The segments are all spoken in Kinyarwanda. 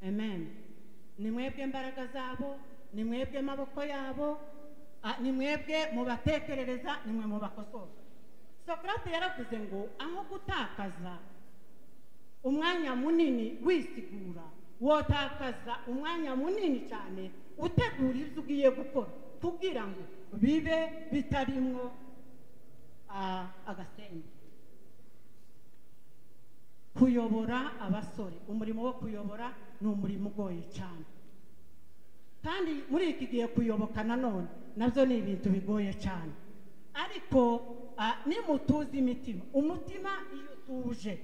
amen ni mwebwe imbaraga zabo ni mwebwe amaboko yabo ah, ni mwebwe mubatekerereza ni mwe mubakosora sokarate yaravuze ngo aho gutakaza umwanya munini wisigura wotakaza umwanya munini cyane utegura ibyo ugiye gukora kugira ngo bibe bitarimwo ah, agasenge kuyobora abasore umurimo wo kuyobora ni umurimo ugoye cyane kandi muri iki gihe kuyoboka nanone nabyo ni ibintu bigoye cyane ariko ah, nimutuzi imitima umutima iyo utuje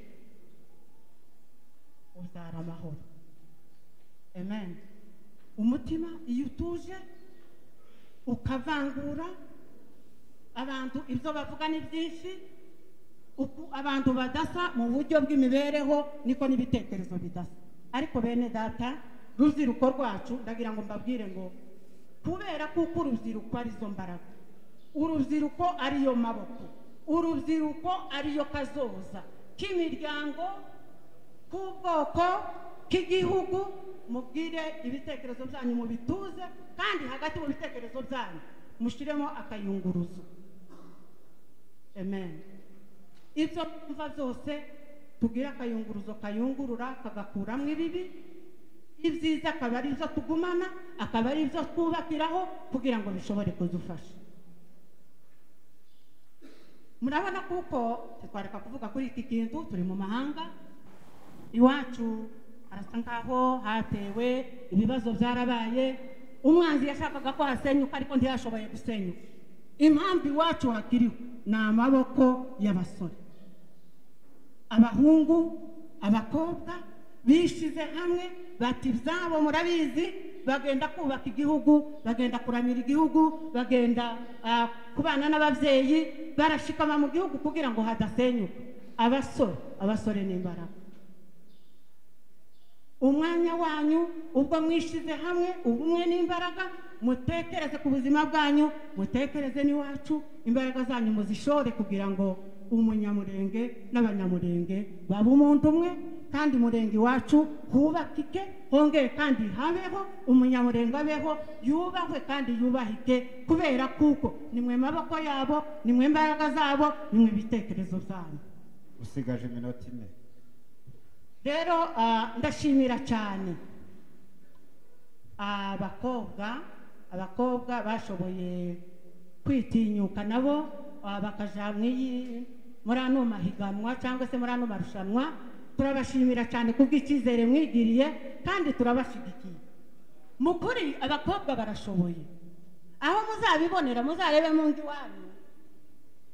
uzara amahoro amen umutima iyo utuje ukavangura abantu ibyo bavuga ni byinshi uku abantu badasa mu buryo bw'imibereho niko n'ibitekerezo bidasa ariko bene data urubyiruko rwacu ndagira ngo mbabwire ngo kubera kuko urubyiruko arizo mbaraga urubyiruko ariyo maboko urubyiruko ariyo kazoza k'imiryango k'ubwoko k'igihugu mubwire ibitekerezo byanyu mubituze kandi hagati mu bitekerezo byanyu mushyiremo akayunguruzo amen ibyo twumva byose tugire akayunguruzo kayungurura kagakuramo ibibi ibyiza akaba ari byo tugumana akaba ari byo twubakiraho kugira ngo bishobore kudufasha murabona kuko twareka kuvuga kuri iki kintu turi mu mahanga iwacu harasa nkaho hatewe ibibazo byarabaye umwanzi yashakaga ko hasenyuka ariko ntiyashoboye gusenyuka impamvu iwacu hakiriho ni amaboko y'abasore abahungu abakobwa bishize hamwe bati ibyabo murabizi bagenda kubaka igihugu bagenda kuramira igihugu bagenda kubana n'ababyeyi barashikama mu gihugu kugira ngo hadasenyuka abasore abasore ni imbaraga umwanya wanyu ubwo mwishize hamwe ubumwe n'imbaraga mutekereze ku buzima bwanyu mutekereze n'iwacu imbaraga zanyu muzishore kugira ngo umunyamurenge n'abanyamurenge baba umuntu umwe kandi umurenge iwacu hubakike hongere kandi habeho umunyamurenge abeho yubahwe kandi yubahike kubera kuko nimwe maboko yabo nimwe imbaraga zabo nimwe ibitekerezo byanyu usigaje iminota ine rero ah, ndashimira cyane abakobwa abakobwa bashoboye kwitinyuka nabo ah, bakaja mu iyi- muri ano mahiganwa cyangwa se muri ano marushanwa turabashimira cyane kubw'icyizere mwigiriye kandi turabashyigikiye mu kuri abakobwa barashoboye aho muzabibonera muzarebe mu ndi wanyu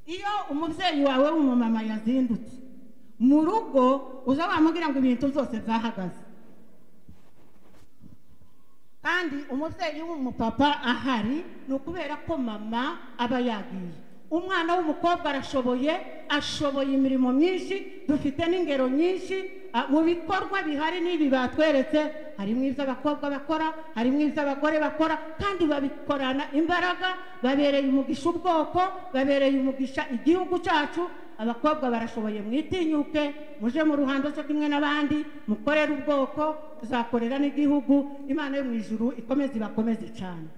iyo umubyeyi wawe w'umumama yazindutse mu rugo uza wamubwira ngo ibintu byose byahagaze kandi umubyeyi w'umupapa ahari ni ukubera ko mama aba yagiye umwana w'umukobwa arashoboye ashoboye imirimo myinshi dufite n'ingero nyinshi ah, mu bikorwa bihari n'ibi batweretse harimo iby'abakobwa bakora harimo iby'abagore bakora kandi babikorana imbaraga babereye umugisha ubwoko babereye umugisha igihugu cyacu abakobwa barashoboye mwitinyuke muje mu ruhando cyo kimwe n'abandi mukorere ubwoko tuzakorera n'igihugu imana yo mu ijuru ikomeze ibakomeze cyane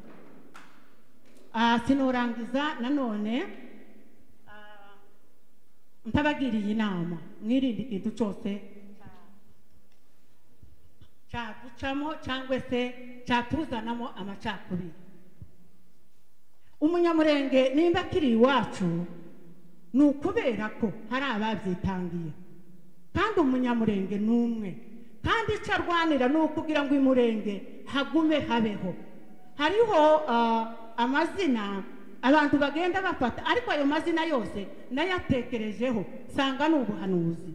Ah, sinorangiza nanone ah, ntabagiriye inama mwirinde ikintu cyose cya- cyaducamo cyangwa se cyatuzanamo amacakubiri umunyamurenge nimba akiri iwacu ni ukubera ko hari ababyitangiye kandi umunyamurenge ni umwe kandi icyo arwanira ni ukugira ngo imurenge hagume habeho hariho ah, amazina abantu bagenda bafata ariko ayo mazina yose nayatekerejeho nsanga ni ubuhanuzi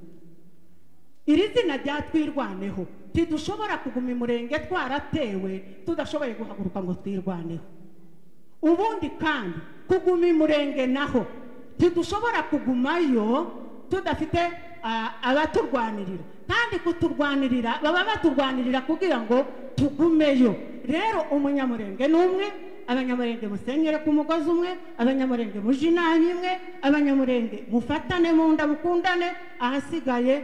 iri zina ryatwirwaneho ntidushobora kuguma imurenge twaratewe tudashoboye guhaguruka ngo twirwaneho ubundi kandi kuguma imurenge naho ntidushobora kugumayo tudafite ah, abaturwanirira kandi kuturwanirira baba baturwanirira kugira ngo tugumeyo rero umunyamurenge ni umwe abanyamurenge musenyere ku mugozi umwe abanyamurenge muje inama imwe abanyamurenge mufatane mu nda mukundane ahasigaye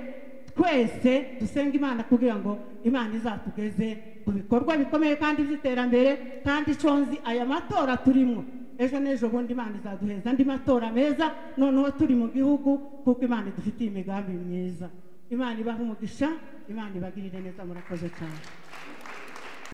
twese dusenga imana kugira ngo imana izatugeze ku bikorwa bikomeye kandi by'iterambere kandi conzi aya matora turimo ejo n'ejo bundi imana izaduheza andi matora meza noneho turi mu gihugu kuko imana idufitiye imigambi myiza imana ibaha umugisha imana ibagirire neza murakoze cyane